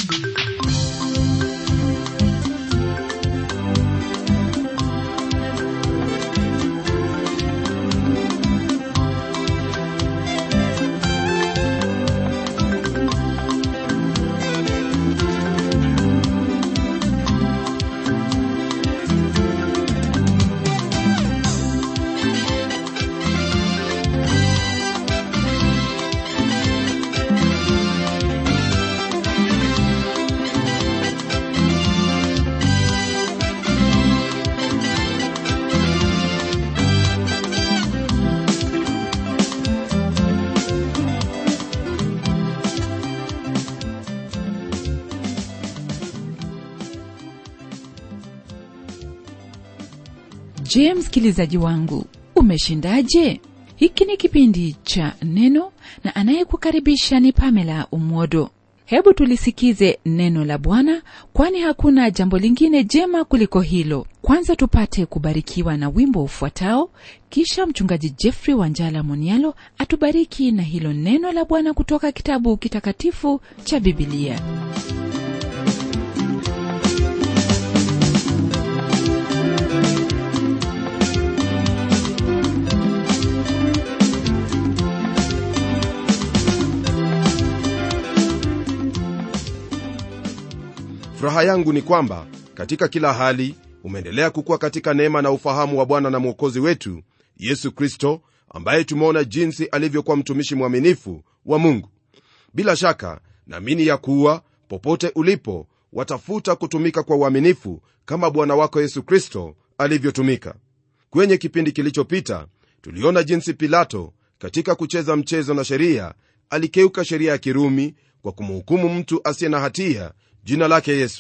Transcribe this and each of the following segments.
je msikilizaji wangu umeshindaje hiki ni kipindi cha neno na anayekukaribisha ni pamela umwodo hebu tulisikize neno la bwana kwani hakuna jambo lingine jema kuliko hilo kwanza tupate kubarikiwa na wimbo ufuatao kisha mchungaji jeffrey wanjala monialo atubariki na hilo neno la bwana kutoka kitabu kitakatifu cha bibilia furaha yangu ni kwamba katika kila hali umeendelea kukuwa katika neema na ufahamu wa bwana na mwokozi wetu yesu kristo ambaye tumeona jinsi alivyokuwa mtumishi mwaminifu wa mungu bila shaka naamini ya kuwa popote ulipo watafuta kutumika kwa uaminifu kama bwana wako yesu kristo alivyotumika kwenye kipindi kilichopita tuliona jinsi pilato katika kucheza mchezo na sheria alikeuka sheria ya kirumi kwa kumhukumu mtu asiye na hatia jina lake yesu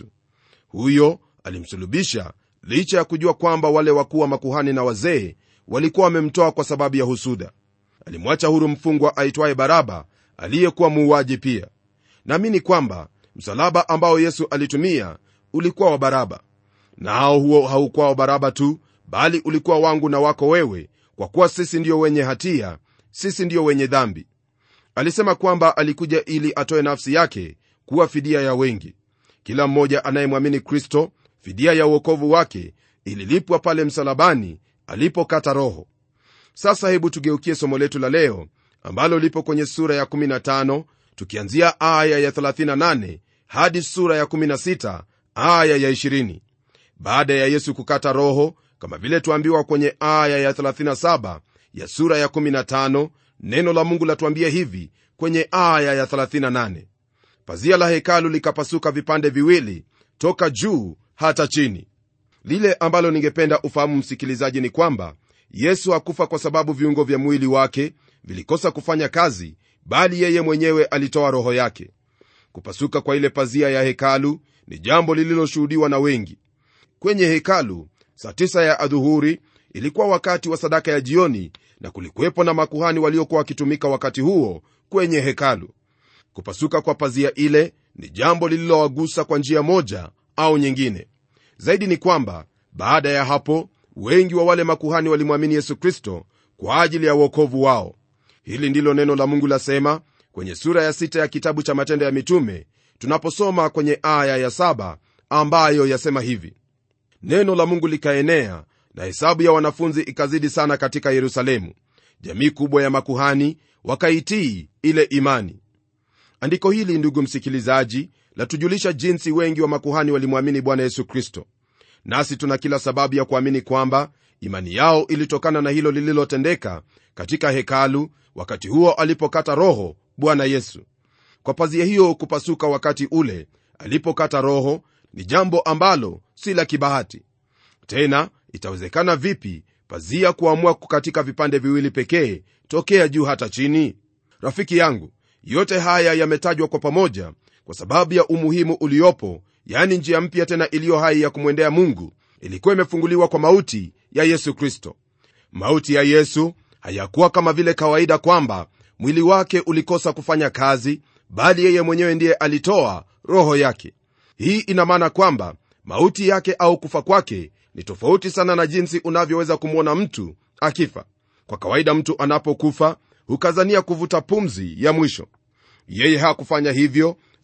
huyo alimsulubisha licha ya kujua kwamba wale wakuu wa makuhani na wazee walikuwa wamemtoa kwa sababu ya husuda alimwacha huru mfungwa aitwaye baraba aliyekuwa muuaji pia naamini kwamba msalaba ambao yesu alitumia ulikuwa wa baraba nao huo haukuwa wa baraba tu bali ulikuwa wangu na wako wewe kwa kuwa sisi ndiyo wenye hatia sisi ndiyo wenye dhambi alisema kwamba alikuja ili atoe nafsi yake kuwa fidia ya wengi kila mmoja anayemwamini kristo fidia ya uokovu wake ililipwa pale msalabani alipokata roho sasa hebu tugeukie somo letu la leo ambalo lipo kwenye sura ya 15 tukianzia aya ya 38 hadi sura ya 16 aya ya 20 baada ya yesu kukata roho kama vile tuambiwa kwenye aya ya 37 ya sura ya 15 neno la mungu latuambia hivi kwenye aya ya 38 pazia la hekalu likapasuka vipande viwili toka juu hata chini lile ambalo ningependa ufahamu msikilizaji ni kwamba yesu hakufa kwa sababu viungo vya mwili wake vilikosa kufanya kazi bali yeye mwenyewe alitoa roho yake kupasuka kwa ile pazia ya hekalu ni jambo lililoshuhudiwa na wengi kwenye hekalu saa tisa ya adhuhuri ilikuwa wakati wa sadaka ya jioni na kulikuwepo na makuhani waliokuwa wakitumika wakati huo kwenye hekalu kupasuka kwa pazia ile ni jambo lililowagusa kwa njia moja au nyingine zaidi ni kwamba baada ya hapo wengi wa wale makuhani walimwamini yesu kristo kwa ajili ya uokovu wao hili ndilo neno la mungu lasema kwenye sura ya sita ya kitabu cha matendo ya mitume tunaposoma kwenye aya ya saba ambayo yasema hivi neno la mungu likaenea na hesabu ya wanafunzi ikazidi sana katika yerusalemu jamii kubwa ya makuhani wakaitii ile imani andiko hili ndugu msikilizaji latujulisha jinsi wengi wa makuhani walimwamini bwana yesu kristo nasi tuna kila sababu ya kuamini kwamba imani yao ilitokana na hilo lililotendeka katika hekalu wakati huo alipokata roho bwana yesu kwa pazia hiyo kupasuka wakati ule alipokata roho ni jambo ambalo si la kibahati tena itawezekana vipi pazia kuamua kukatika vipande viwili pekee tokea juu hata chini rafiki yangu yote haya yametajwa kwa pamoja kwa sababu ya umuhimu uliopo yaani njia mpya tena iliyo hai ya kumwendea mungu ilikuwa imefunguliwa kwa mauti ya yesu kristo mauti ya yesu hayakuwa kama vile kawaida kwamba mwili wake ulikosa kufanya kazi bali yeye mwenyewe ndiye alitoa roho yake hii ina maana kwamba mauti yake au kufa kwake ni tofauti sana na jinsi unavyoweza kumwona mtu akifa kwa kawaida mtu anapokufa hukazania kuvuta pumzi ya mwisho yeye hakufanya hivyo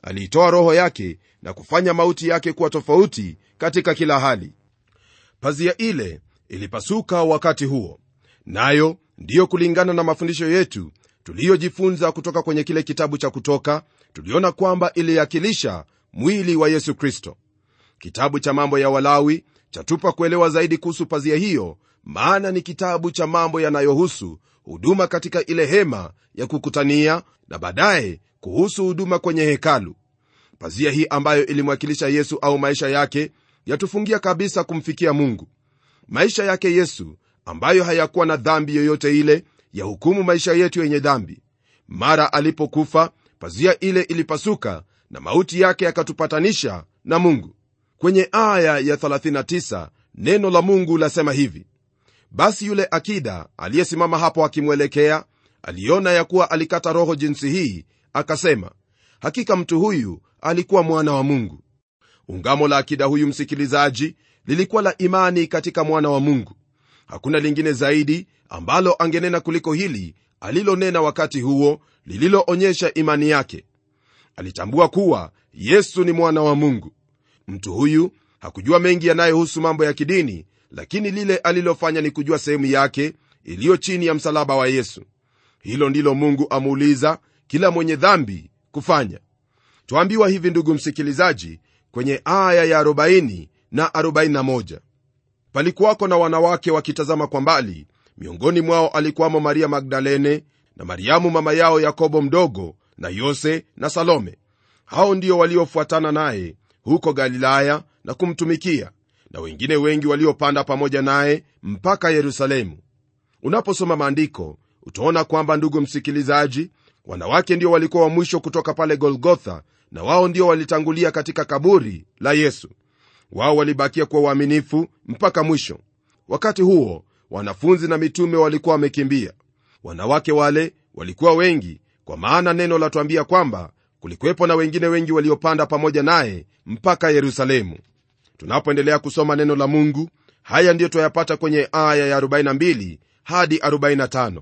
aliitoa roho yake na kufanya mauti yake kuwa tofauti katika kila hali pazia ile ilipasuka wakati huo nayo ndiyo kulingana na mafundisho yetu tuliyojifunza kutoka kwenye kile kitabu cha kutoka tuliona kwamba iliakilisha mwili wa yesu kristo kitabu cha mambo ya walawi chatupa kuelewa zaidi kuhusu pazia hiyo maana ni kitabu cha mambo yanayohusu huduma katika ile hema ya kukutania na baadaye kuhusu huduma kwenye hekalu pazia hii ambayo ilimwakilisha yesu au maisha yake yatufungia kabisa kumfikia mungu maisha yake yesu ambayo hayakuwa na dhambi yoyote ile ya hukumu maisha yetu yenye dhambi mara alipokufa pazia ile ilipasuka na mauti yake yakatupatanisha na mungu kwenye aya ya 39 neno la mungu lasema hivi basi yule akida aliyesimama hapo akimwelekea aliona ya kuwa alikata roho jinsi hii akasema hakika mtu huyu alikuwa mwana wa mungu ungamo la akida huyu msikilizaji lilikuwa la imani katika mwana wa mungu hakuna lingine zaidi ambalo angenena kuliko hili alilonena wakati huo lililoonyesha imani yake alitambua kuwa yesu ni mwana wa mungu mtu huyu hakujua mengi yanayohusu mambo ya kidini lakini lile alilofanya ni kujua sehemu yake iliyo chini ya msalaba wa yesu hilo ndilo mungu amuuliza kila mwenye dhambi kufanya twambiwa hivi ndugu msikilizaji kwenye aya ya 40 na 41 palikuwako na wanawake wakitazama kwa mbali miongoni mwao alikuwamo maria magdalene na mariamu mama yao yakobo mdogo na yose na salome hao ndio waliofuatana naye huko galilaya na kumtumikia na wengine wengi waliopanda pamoja naye mpaka yerusalemu unaposoma maandiko utaona kwamba ndugu msikilizaji wanawake ndio walikuwa wa mwisho kutoka pale golgotha na wao ndio walitangulia katika kaburi la yesu wao walibakia kuwa waaminifu mpaka mwisho wakati huo wanafunzi na mitume walikuwa wamekimbia wanawake wale walikuwa wengi kwa maana neno latwambia kwamba kulikuwepo na wengine wengi waliopanda pamoja naye mpaka yerusalemu tunapoendelea kusoma neno la mungu haya ndiyo twayapata kwenye aya ya 42 hadi 45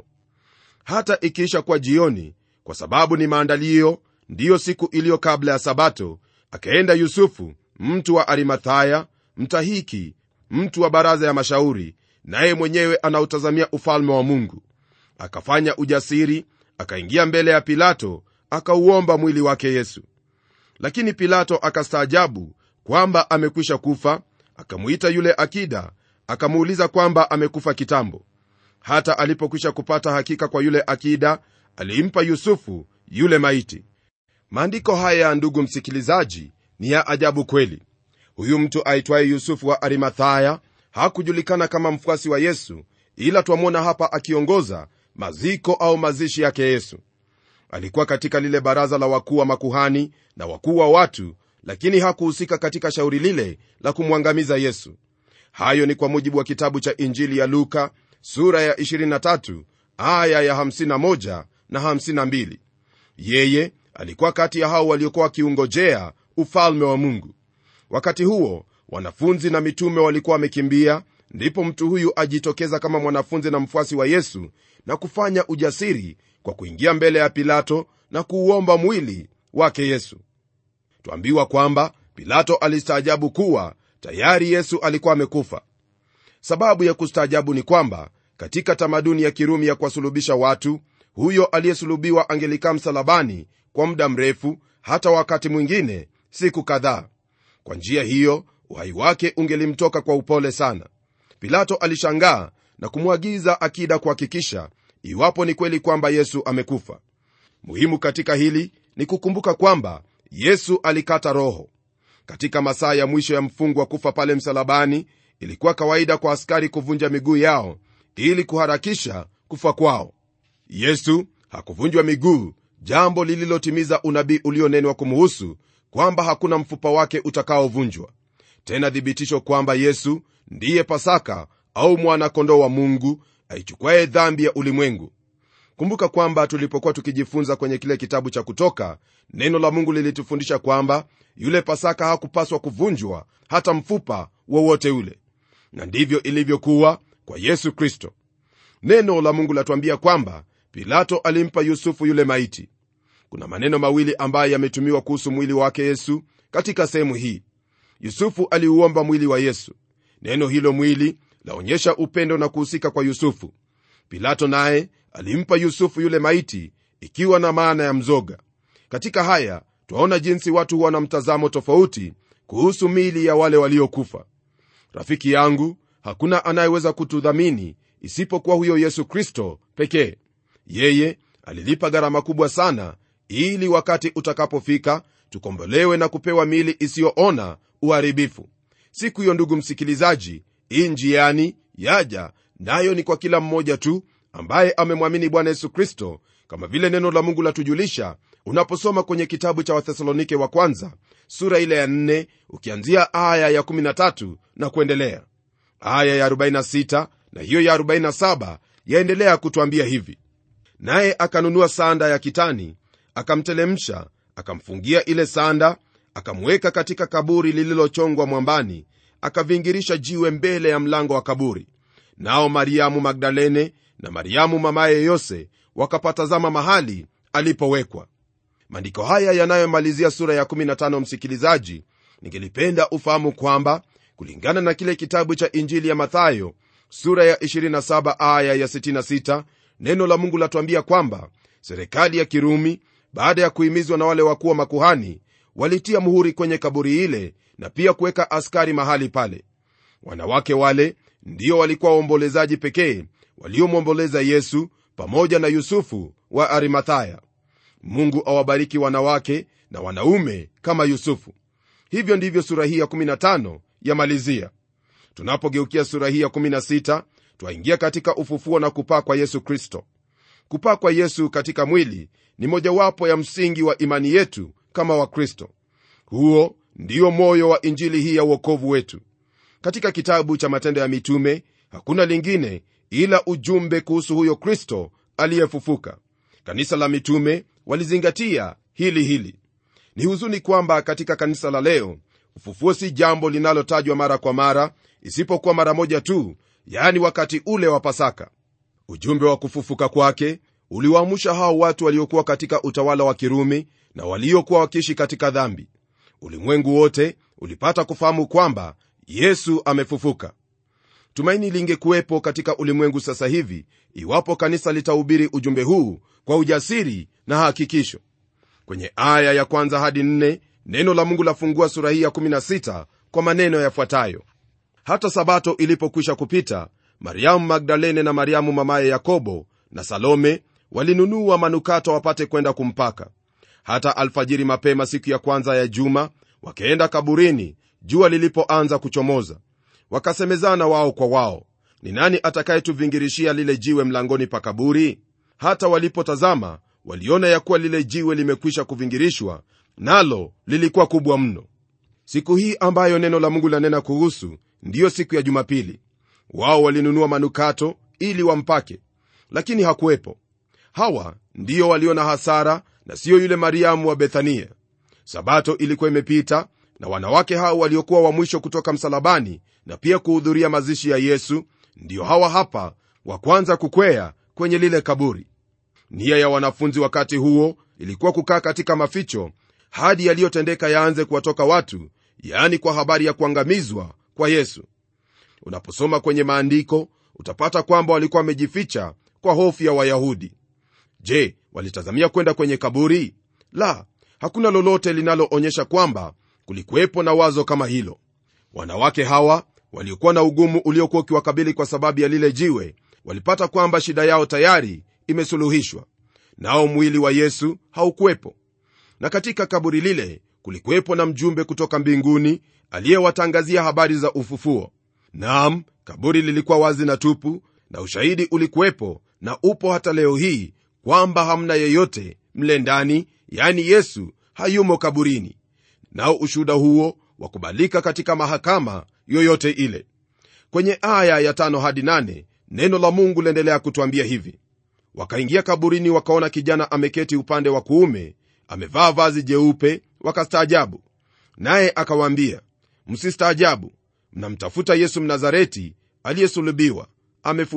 hata ikiisha kuwa jioni kwa sababu ni maandalio ndiyo siku iliyo kabla ya sabato akaenda yusufu mtu wa arimathaya mtahiki mtu wa baraza ya mashauri naye mwenyewe anautazamia ufalme wa mungu akafanya ujasiri akaingia mbele ya pilato akauomba mwili wake yesu lakini pilato akastaajabu kwamba amekwisha kufa akamwita yule akida akamuuliza kwamba amekufa kitambo hata alipokwisha kupata hakika kwa yule akida alimpa yusufu yule maiti maandiko haya ndugu msikilizaji ni ya ajabu kweli huyu mtu aitwaye yusufu wa arimathaya hakujulikana kama mfuasi wa yesu ila twamwona hapa akiongoza maziko au mazishi yake yesu alikuwa katika lile baraza la wakuu wa makuhani na wakuu wa watu lakini hakuhusika katika shauri lile la kumwangamiza yesu hayo ni kwa mujibu wa kitabu cha injili ya luka sura ya 23 aya ya 51 na 52 yeye alikuwa kati ya hao waliokuwa wakiungojea ufalme wa mungu wakati huo wanafunzi na mitume walikuwa wamekimbia ndipo mtu huyu ajitokeza kama mwanafunzi na mfuasi wa yesu na kufanya ujasiri kwa kuingia mbele ya pilato na kuuomba mwili wake yesu twambiwa kwamba pilato alistaajabu kuwa tayari yesu alikuwa amekufa sababu ya kustaajabu ni kwamba katika tamaduni ya kirumi ya kuwasulubisha watu huyo aliyesulubiwa angelikaa msalabani kwa muda mrefu hata wakati mwingine siku kadhaa kwa njia hiyo uhai wake ungelimtoka kwa upole sana pilato alishangaa na kumwagiza akida kuhakikisha iwapo ni kweli kwamba yesu amekufa muhimu katika hili ni kukumbuka kwamba yesu alikata roho katika masaa ya mwisho ya mfungwa kufa pale msalabani ilikuwa kawaida kwa askari kuvunja miguu yao ili kuharakisha kufa kwao yesu hakuvunjwa miguu jambo lililotimiza unabii ulionenwa kumuhusu kwamba hakuna mfupa wake utakaovunjwa tena thibitisho kwamba yesu ndiye pasaka au mwana-kondoo wa mungu aichukwaye dhambi ya ulimwengu kumbuka kwamba tulipokuwa tukijifunza kwenye kile kitabu cha kutoka neno la mungu lilitufundisha kwamba yule pasaka hakupaswa kuvunjwa hata mfupa wowote ule na ndivyo ilivyokuwa kwa yesu kristo neno la mungu latuambia kwamba pilato alimpa yusufu yule maiti kuna maneno mawili ambayo yametumiwa kuhusu mwili wake yesu katika sehemu hii yusufu aliuomba mwili wa yesu neno hilo mwili laonyesha upendo na kuhusika kwa yusufu pilato naye alimpa yusufu yule maiti ikiwa na maana ya mzoga katika haya twaona jinsi watu huwa na mtazamo tofauti kuhusu mili ya wale waliokufa rafiki yangu hakuna anayeweza kutudhamini isipokuwa huyo yesu kristo pekee yeye alilipa gharama kubwa sana ili wakati utakapofika tukombolewe na kupewa mili isiyoona uharibifu siku hiyo ndugu msikilizaji hii njiani yaja nayo ni kwa kila mmoja tu ambaye amemwamini bwana yesu kristo kama vile neno la mungu latujulisha unaposoma kwenye kitabu cha wathesalonike wa kwanza sura ile ya 4 ukianzia aya ya 13 na kuendelea aya ya 46 na hiyo ya 47 yaendelea kutwambia hivi naye akanunua sanda ya kitani akamtelemsha akamfungia ile sanda akamweka katika kaburi lililochongwa mwambani akavingirisha jiwe mbele ya mlango wa kaburi nao mariamu magdalene na mariamu mamaye yose wakapatazama mahali alipowekwa maandiko haya yanayomalizia sura ya 15 msikilizaji ningelipenda ufahamu kwamba kulingana na kile kitabu cha injili ya mathayo sura ya 27 aya ya 66 neno la mungu latuambia kwamba serikali ya kirumi baada ya kuhimizwa na wale wakuwa makuhani walitia muhuri kwenye kaburi ile na pia kuweka askari mahali pale wanawake wale ndio walikuwa waombolezaji pekee waliomwomboleza yesu pamoja na yusufu wa arimathaya mungu awabariki wanawake na wanaume kama yusufu hivyo ndivyo sura hii ya 15 yamalizia tunapogeukia sura hii ya 16 twaingia katika ufufuo na kupaa kwa yesu kristo kupaa kwa yesu katika mwili ni mojawapo ya msingi wa imani yetu kama wakristo huo ndio moyo wa injili hii ya uokovu wetu katika kitabu cha matendo ya mitume hakuna lingine ila ujumbe kuhusu huyo kristo aliyefufuka kanisa la mitume walizingatia hili hili ni huzuni kwamba katika kanisa la leo ufufuo si jambo linalotajwa mara kwa mara isipokuwa mara moja tu yaani wakati ule wa pasaka ujumbe wa kufufuka kwake uliwaamsha hao watu waliokuwa katika utawala wa kirumi na waliokuwa wakiishi katika dhambi ulimwengu wote ulipata kufahamu kwamba yesu amefufuka tumaini lingekuwepo katika ulimwengu sasa hivi iwapo kanisa litahubiri ujumbe huu kwa ujasiri na hakikisho kwenye aya ya kwanza hadi nne neno la mungu lafungua sura hii ya 16 kwa maneno yafuatayo hata sabato ilipokwisha kupita mariamu magdalene na mariamu mamaye yakobo na salome walinunua manukato wapate kwenda kumpaka hata alfajiri mapema siku ya kwanza ya juma wakaenda kaburini jua lilipoanza kuchomoza wakasemezana wao kwa wao ni nani atakayetuvingirishia lile jiwe mlangoni pa kaburi hata walipotazama waliona ya kuwa lile jiwe limekwisha kuvingirishwa nalo lilikuwa kubwa mno siku hii ambayo neno la mungu lanena kuhusu ndiyo siku ya jumapili wao walinunua manukato ili wampake lakini hakuwepo hawa ndiyo waliona hasara na siyo yule mariamu wa bethania sabato ilikuwa imepita na wanawake hao waliokuwa wa mwisho kutoka msalabani na pia kuhudhuria mazishi ya yesu ndiyo hawa hapa wa kwanza kukwea kwenye lile kaburi nia ya wanafunzi wakati huo ilikuwa kukaa katika maficho hadi yaliyotendeka yaanze kuwatoka watu yaani kwa habari ya kuangamizwa kwa yesu unaposoma kwenye maandiko utapata kwamba walikuwa wamejificha kwa hofu ya wayahudi je walitazamia kwenda kwenye kaburi la hakuna lolote linaloonyesha kwamba kulikuwepo na wazo kama hilo wanawake hawa waliokuwa na ugumu uliokuwa ukiwakabili kwa sababu ya lile jiwe walipata kwamba shida yao tayari imesuluhishwa nao mwili wa yesu haukuwepo na katika kaburi lile kulikuwepo na mjumbe kutoka mbinguni aliyewatangazia habari za ufufuo naam kaburi lilikuwa wazi na tupu na ushahidi ulikuwepo na upo hata leo hii kwamba hamna yeyote mle ndani yani yesu hayumo kaburini nao ushuhuda huo wakubalika katika mahakama yoyote ile kwenye aya ya tano hadi nane neno la mungu liendelea kutwambia hivi wakaingia kaburini wakaona kijana ameketi upande wa kuume amevaa vazi jeupe wakastaajabu naye akawaambia msistaajabu mnamtafuta yesu mnazareti aliyesulubiwa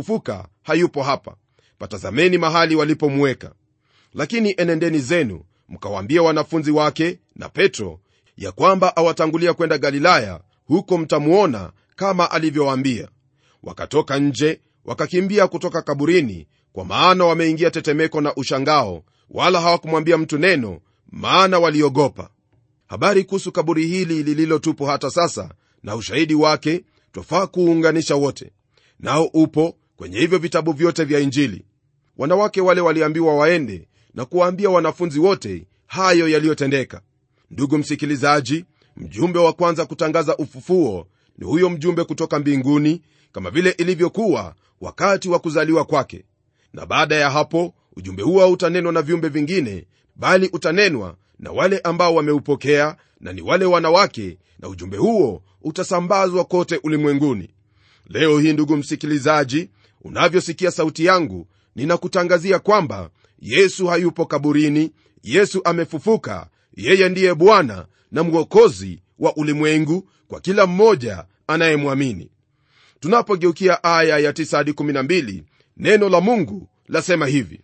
amefufuka hayupo hapa patazameni mahali walipomweka lakini enendeni zenu mkawaambia wanafunzi wake na petro ya kwamba awatangulia kwenda galilaya huko mtamuona kama alivyowaambia wakatoka nje wakakimbia kutoka kaburini kwa maana wameingia tetemeko na ushangao wala hawakumwambia mtu neno maana waliogopa habari kuhusu kaburi hili lililotupo hata sasa na ushahidi wake twafaa kuunganisha wote nao upo kwenye hivyo vitabu vyote vya injili wanawake wale waliambiwa waende na kuwaambia wanafunzi wote hayo yaliyotendeka ndugu msikilizaji mjumbe wa kwanza kutangaza ufufuo ni huyo mjumbe kutoka mbinguni kama vile ilivyokuwa wakati wa kuzaliwa kwake na baada ya hapo ujumbe huo hautanenwa na viumbe vingine bali utanenwa na wale ambao wameupokea na ni wale wanawake na ujumbe huo utasambazwa kote ulimwenguni leo hii ndugu msikilizaji unavyosikia sauti yangu ninakutangazia kwamba yesu hayupo kaburini yesu amefufuka yeye ndiye bwana na mwokozi wa ulimwengu kwa kila mmoja anayemwamini tunapogeukia aya ya 9 hadi 12 neno la mungu lasema hivi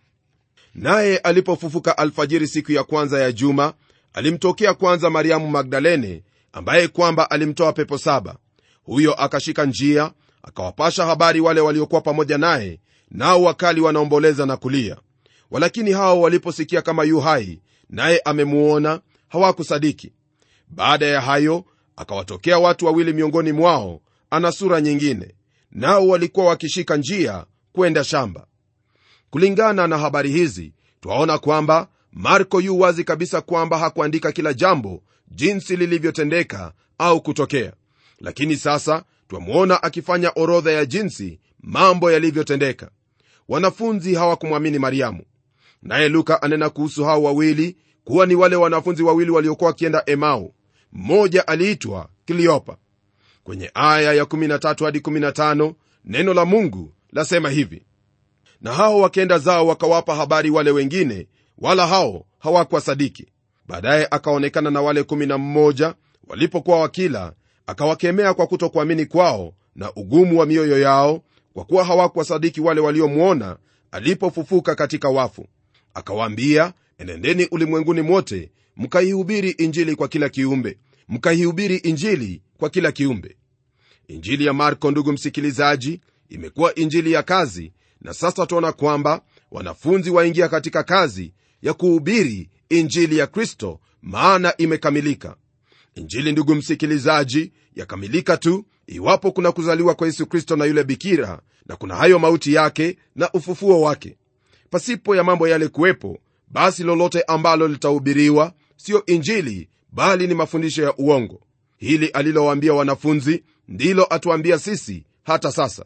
naye alipofufuka alfajiri siku ya kwanza ya juma alimtokea kwanza mariamu magdalene ambaye kwamba alimtoa pepo saba huyo akashika njia akawapasha habari wale waliokuwa pamoja naye nao wakali wanaomboleza na kulia walakini hao waliposikia kama yu hai naye amemuona hawakusadiki baada ya hayo akawatokea watu wawili miongoni mwao ana sura nyingine nao walikuwa wakishika njia kwenda shamba kulingana na habari hizi twaona kwamba marko yu wazi kabisa kwamba hakuandika kila jambo jinsi lilivyotendeka au kutokea lakini sasa twamwona akifanya orodha ya jinsi mambo yalivyotendeka wanafunzi hawakumwamini mariamu naye luka anena kuhusu hao wawili kuwa ni wale wanafunzi wawili waliokuwa wakienda emau mmoja aliitwa kiliopa kwenye aya ya 13 hadi 15 neno la mungu lasema hivi na hao wakenda zao wakawapa habari wale wengine wala hao hawakuwasadiki baadaye akaonekana na wale 11 walipokuwa wakila akawakemea kwa kutokuamini kwao na ugumu wa mioyo yao kwa kuwa hawakuwasadiki wale waliomwona alipofufuka katika wafu akawaambia enendeni ulimwenguni mwote mkaihubiri injili kwa kila kiumbe mkaihubiri injili kwa kila kiumbe injili ya marko ndugu msikilizaji imekuwa injili ya kazi na sasa tuona kwamba wanafunzi waingia katika kazi ya kuhubiri injili ya kristo maana imekamilika injili ndugu msikilizaji yakamilika tu iwapo kuna kuzaliwa kwa yesu kristo na yule bikira na kuna hayo mauti yake na ufufuo wake pasipo ya mambo yale kuwepo basi lolote ambalo litahubiriwa siyo injili bali ni mafundisho ya uongo hili alilowaambia wanafunzi ndilo atuambia sisi hata sasa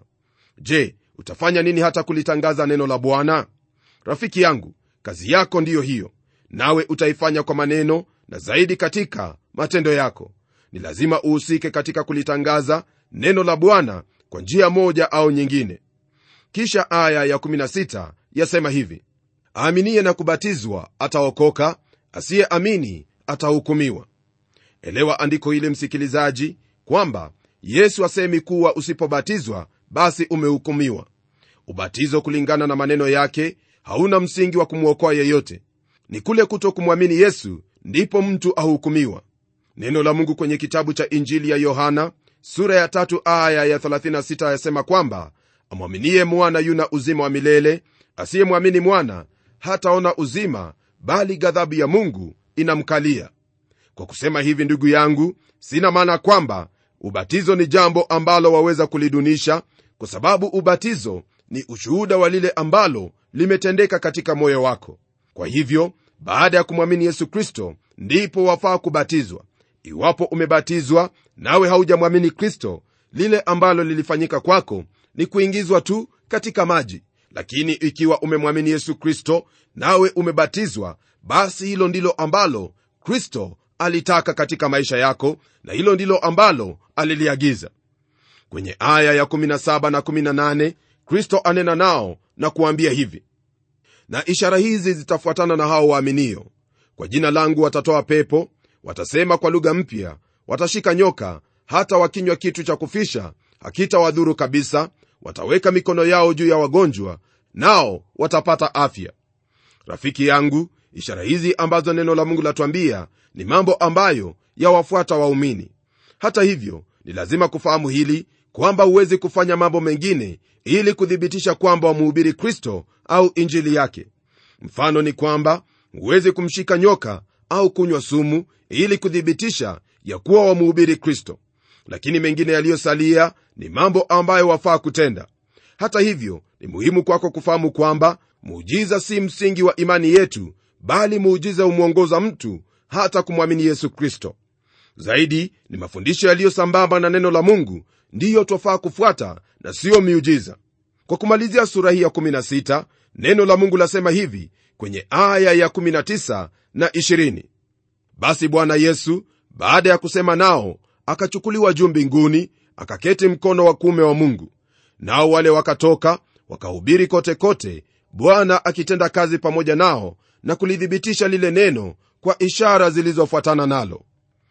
je utafanya nini hata kulitangaza neno la bwana rafiki yangu kazi yako ndiyo hiyo nawe utaifanya kwa maneno na zaidi katika matendo yako ni lazima uhusike katika kulitangaza neno la bwana kwa njia moja au nyingine kisha aya ya 16 yasema hivi aaminiye na kubatizwa ataokoka asiyeamini atahukumiwa elewa andiko hili msikilizaji kwamba yesu asemi kuwa usipobatizwa basi umehukumiwa ubatizo kulingana na maneno yake hauna msingi wa kumwokoa yeyote ni kule kuto kumwamini yesu ndipo mtu ahukumiwa neno la mungu kwenye kitabu cha injili ya yohana sura ya tatu aya ya 36 yasema kwamba amwaminie mwana yuna uzima wa milele asiyemwamini mwana hataona uzima bali ghadhabu ya mungu inamkalia kwa kusema hivi ndugu yangu sina maana kwamba ubatizo ni jambo ambalo waweza kulidunisha kwa sababu ubatizo ni ushuhuda wa lile ambalo limetendeka katika moyo wako kwa hivyo baada ya kumwamini yesu kristo ndipo wafaa kubatizwa iwapo umebatizwa nawe haujamwamini kristo lile ambalo lilifanyika kwako ni kuingizwa tu katika maji lakini ikiwa umemwamini yesu kristo nawe umebatizwa basi hilo ndilo ambalo kristo alitaka katika maisha yako na hilo ndilo ambalo aliliagiza kwenye aya ya 17 na 18 kristo anena nao na kuambia hivi na ishara hizi zitafuatana na hao waaminio kwa jina langu watatoa pepo watasema kwa lugha mpya watashika nyoka hata wakinywa kitu cha kufisha hakitawadhuru kabisa wataweka mikono yao juu ya wagonjwa nao watapata afya rafiki yangu ishara hizi ambazo neno la mungu latuambia ni mambo ambayo yawafuata waumini hata hivyo ni lazima kufahamu hili kwamba huwezi kufanya mambo mengine ili kuthibitisha kwamba wamuhubiri kristo au injili yake mfano ni kwamba huwezi kumshika nyoka au kunywa sumu ili kuthibitisha ya kuwa wamuhubiri kristo lakini mengine yaliyosalia ni mambo ambayo wafaa kutenda hata hivyo ni muhimu kwako kufahamu kwamba muujiza si msingi wa imani yetu bali muujiza humwongoza mtu hata kumwamini yesu kristo zaidi ni mafundisho yaliyo sambamba na neno la mungu ndiyo twafaa kufuata na siyo miujiza kwa kumalizia sura hii ya 16 neno la mungu lasema hivi kwenye aya ya 19 na 20 basi bwana yesu baada ya kusema nao akachukuliwa juu mbinguni akaketi mkono wa kuume wa mungu nao wale wakatoka wakahubiri kote kote bwana akitenda kazi pamoja nao na kulithibitisha lile neno kwa ishara zilizofuatana nalo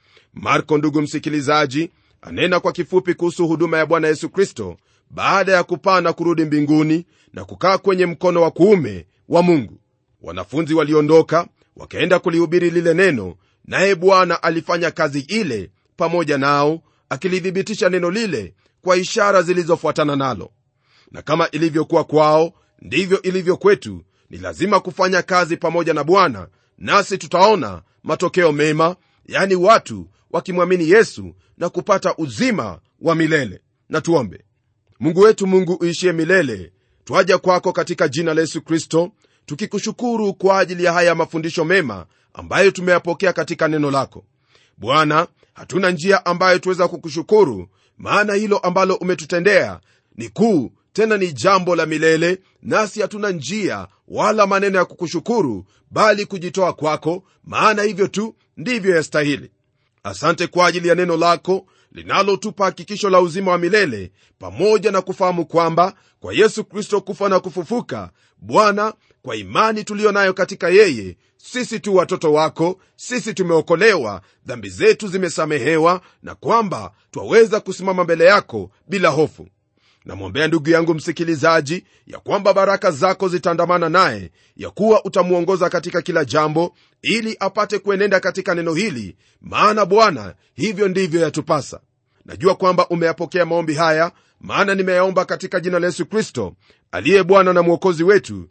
marko ndugu msikilizaji anena kwa kifupi kuhusu huduma ya bwana yesu kristo baada ya kupaa na kurudi mbinguni na kukaa kwenye mkono wa kuume wa mungu wanafunzi waliondoka wakaenda kulihubiri lile neno naye bwana alifanya kazi ile pamoja nao akilithibitisha neno lile kwa ishara zilizofuatana nalo na kama ilivyokuwa kwao ndivyo ilivyo kwetu ni lazima kufanya kazi pamoja na bwana nasi tutaona matokeo mema yani watu wakimwamini yesu na kupata uzima wa milele na tuombe mungu wetu mungu uishie milele twaja kwako katika jina la yesu kristo tukikushukuru kwa ajili ya haya mafundisho mema ambayo tumeyapokea katika neno lako bwana hatuna njia ambayo tuweza kukushukuru maana hilo ambalo umetutendea ni kuu tena ni jambo la milele nasi hatuna njia wala maneno ya kukushukuru bali kujitoa kwako maana hivyo tu ndivyo yastahili asante kwa ajili ya neno lako linalotupa hakikisho la uzima wa milele pamoja na kufahamu kwamba kwa yesu kristo kufa na kufufuka bwana kwa imani tuliyo nayo katika yeye sisi tu watoto wako sisi tumeokolewa dhambi zetu zimesamehewa na kwamba twaweza kusimama mbele yako bila hofu namwombea ndugu yangu msikilizaji ya kwamba baraka zako zitaandamana naye ya kuwa utamwongoza katika kila jambo ili apate kuenenda katika neno hili maana bwana hivyo ndivyo yatupasa najua kwamba umeyapokea maombi haya maana nimeyaomba katika jina la yesu kristo aliye bwana na mwokozi wetu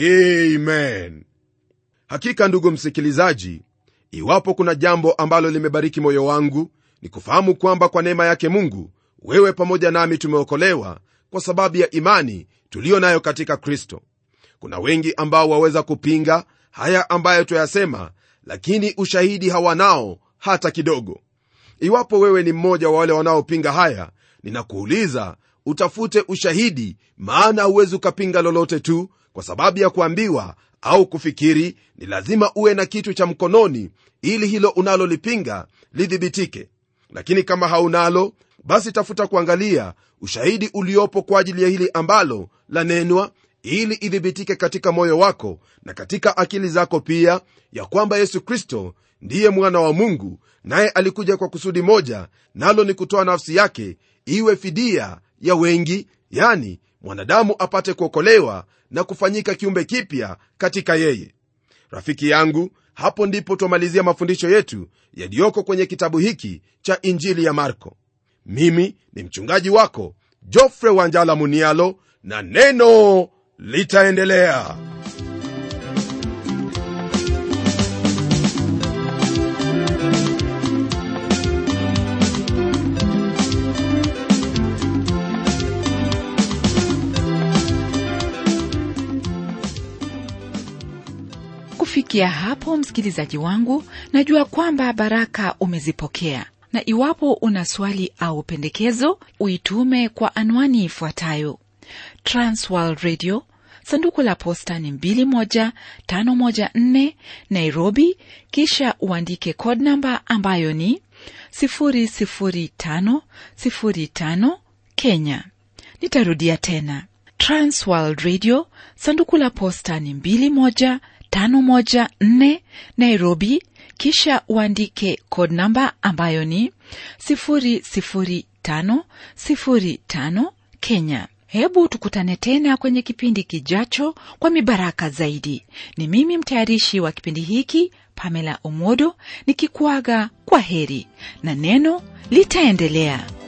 amen hakika ndugu msikilizaji iwapo kuna jambo ambalo limebariki moyo wangu ni kufahamu kwamba kwa neema yake mungu wewe pamoja nami tumeokolewa kwa sababu ya imani tuliyo nayo katika kristo kuna wengi ambao waweza kupinga haya ambayo twayasema lakini ushahidi hawanao hata kidogo iwapo wewe ni mmoja wa wale wanaopinga haya ninakuuliza utafute ushahidi maana huwezi ukapinga lolote tu kwa sababu ya kuambiwa au kufikiri ni lazima uwe na kitu cha mkononi ili hilo unalolipinga lidhibitike lakini kama haunalo basi tafuta kuangalia ushahidi uliopo kwa ajili ya hili ambalo lanenwa ili idhibitike katika moyo wako na katika akili zako pia ya kwamba yesu kristo ndiye mwana wa mungu naye alikuja kwa kusudi moja nalo ni kutoa nafsi yake iwe fidia ya wengi yani mwanadamu apate kuokolewa na kufanyika kiumbe kipya katika yeye rafiki yangu hapo ndipo twamalizia mafundisho yetu yaliyoko kwenye kitabu hiki cha injili ya marko mimi ni mchungaji wako jofre wanjala munialo na neno litaendelea kufikia hapo msikilizaji wangu najua kwamba baraka umezipokea na iwapo una swali au pendekezo uitume kwa anwani ifuatayo transworld radio sanduku la posta ni 21514 nairobi kisha uandike code namba ambayo ni 00505 kenya nitarudia tena transworld radio sanduku la posta ni 21514 nairobi kisha uandike code namba ambayo ni 00505 kenya hebu tukutane tena kwenye kipindi kijacho kwa mibaraka zaidi ni mimi mtayarishi wa kipindi hiki pamela omodo nikikuaga kwa heri na neno litaendelea